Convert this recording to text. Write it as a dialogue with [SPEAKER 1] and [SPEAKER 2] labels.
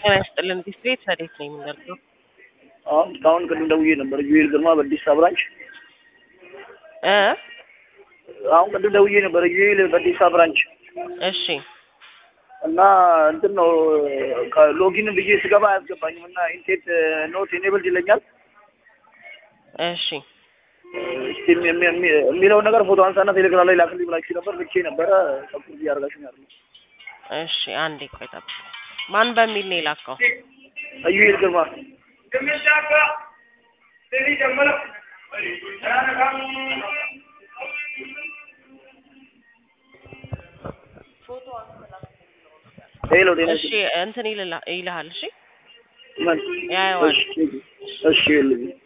[SPEAKER 1] ጤና ይስጥልን ዲስትሪክት ረዴት ነው የምንደርገው።
[SPEAKER 2] አሁን እስካሁን ቅድም ደውዬ ነበር። ዩኤል ግርማ በዲሳ ብራንች።
[SPEAKER 1] እ
[SPEAKER 2] አሁን ቅድም ደውዬ ነበር። ዩኤል በዲሳ ብራንች
[SPEAKER 1] እሺ
[SPEAKER 2] እና እንትን ነው ሎጊን ብዬ ስገባ አያስገባኝም እና ኢንቴት ኖት ኢኔብልድ ይለኛል።
[SPEAKER 1] እሺ
[SPEAKER 2] እስቲ የሚ- የሚ- የሚ- የሚለውን ነገር ፎቶ አንሳና ቴሌግራም ላይ ላክልኝ ብላችሁ ነበር። ልኬ ነበረ። ሰኩር እያደረጋችሁ ነው ያለው።
[SPEAKER 1] እሺ አንዴ ቆይ ጠብቅ። ማን በሚል ነው የላከው?
[SPEAKER 2] ዩኤል ግርማ ሄሎ ጤና
[SPEAKER 1] እሺ እንትን ይልላ- ይልሃል። እሺ
[SPEAKER 2] ምን?
[SPEAKER 1] ያየዋል።
[SPEAKER 2] እሺ እሺ ይኸውልኝ